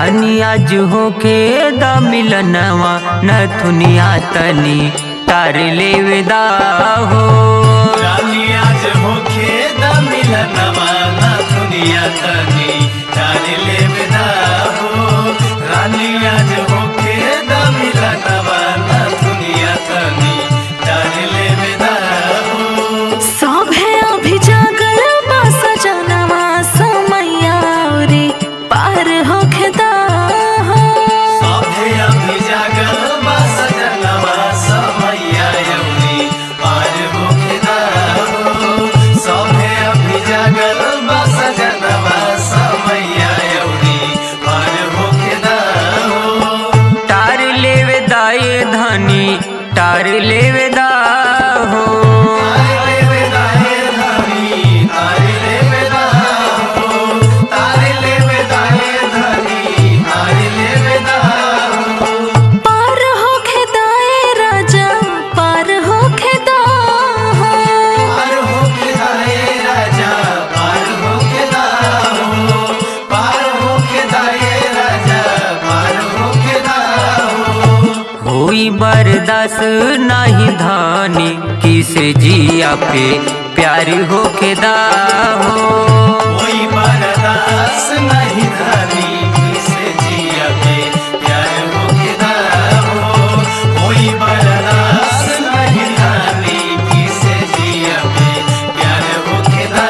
रानी आज होके द मिलनवा नथुनिया तनी तार ले विदा हो रानी आज होखे द मिलनवा ना दुनिया तनी जाने ले विदा हो रानी आज होखे द मिलनवा ना दुनिया तनी जाने ले विदा हो सब है अभी जागल बा सजनवा समैया रे पार होखेदा हो सभे अभी जागल बा सजनवा समैया यौरी पार होखे दा हो सभे अभी जागल बा सजनवा समैया यौरी पार होखे दा हो तार ले विदा ये धनी तार ले विदा हो तारे ले वेदा हे धनी तारे ले वेदा हो तारे ले वेदा हे धनी तारे ले वेदा हो पार होखेदा ए राजा पार होखेदा हो पार होके दाए राजा पार होके दा हो पार होके दाए राजा पार होके दा हो होई बर्दाश्त नाही धानी किसे जिया पे प्यार होके दा हो कोई बरदास नहीं धनी किसे जिया पे प्यार होके दा हो कोई बरदास नहीं धनी किसे जिया पे प्यार होके दा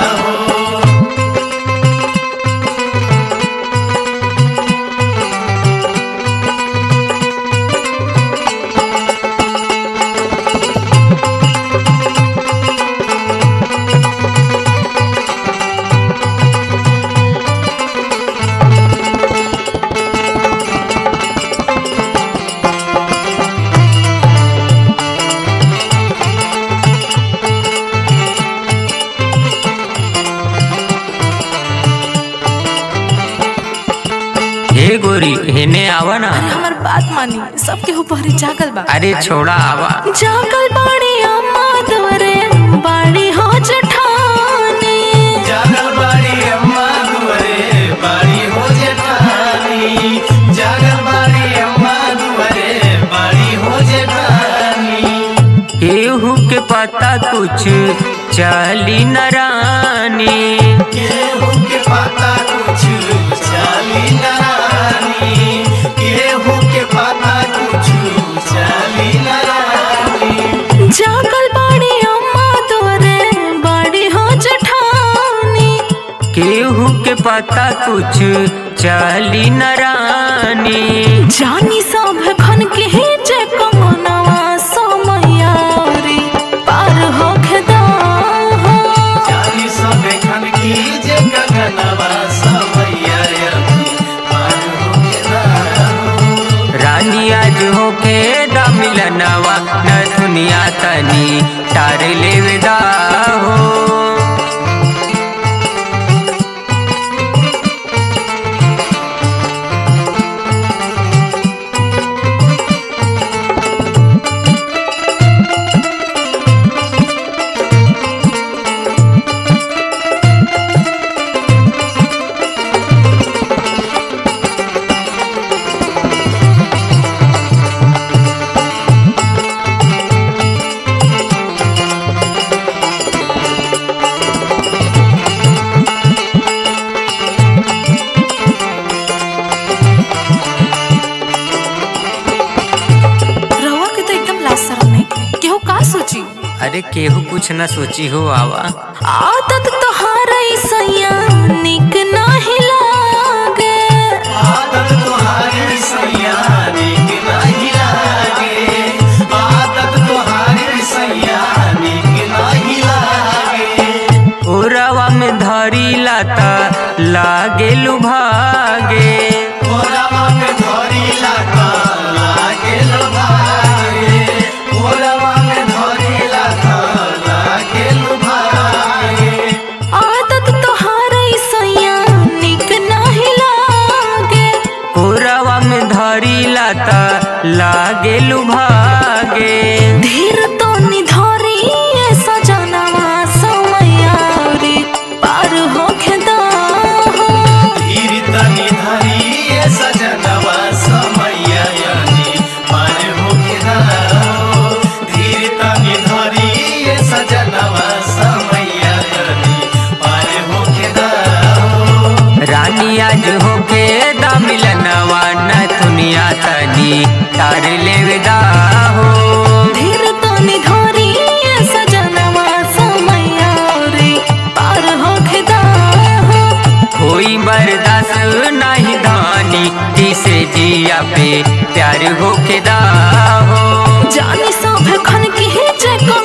हो हे गोरी हेने आवा ना अरे हमर बात मानी सबके ऊपर जागल बा अरे छोड़ा आवा जागल बाड़ी अम्मा तोरे बाड़ी हो जठानी जागल बाड़ी अम्मा दुआरे बाड़ी हो जेठानी जागल बाड़ी अम्मा दुआरे बाड़ी हो जेठानी केहू के पता कुछ चली न रानी केहू के पता कुछ चाली नारानी केहू के पता कुछ चाली नारानी जागल बाड़ी अम्मा तोरे बाड़ी हो जठानी केहू के पता कुछ चली न रानी जानी सब खन के ही जे कमनवा समैया रे पार होखेदा हो चाली सब खन की जे गगनवा समैया अभी पार होके दा हो। रानी आज होके द मिलनवा न दुनिया तनी तार ले विदा हो रवा के तो एकदम लाज शरम नहीं के केहू का सोची अरे केहू कुछ न सोची हो आवा आदत तोहार सैया निक नाही लागे आदत तुम्हारी सैया नीक नहीं लागे आदत तुम्हारी सैया नीक नहीं लागे ओरवा में धरी लाता लागे लुभागे ओरवा में धरी लागा लागे लुभागे ओरवा में धरी लागा लागे लुभागे आदत तोहार सैया निक नाही लागे ओरवा में धरी लाता लागे लुभागे धीर तो निधरी सजनवा समैया रे पार होखेदा हो धीर तन तार ले विदा हो धीर तनी धरी ए सजनवा समैया रे पार होखे दा हो कोई बर्दाश्त नहीं धानी किसे जिया पे प्यार होके दा हो जानी सब खन की जे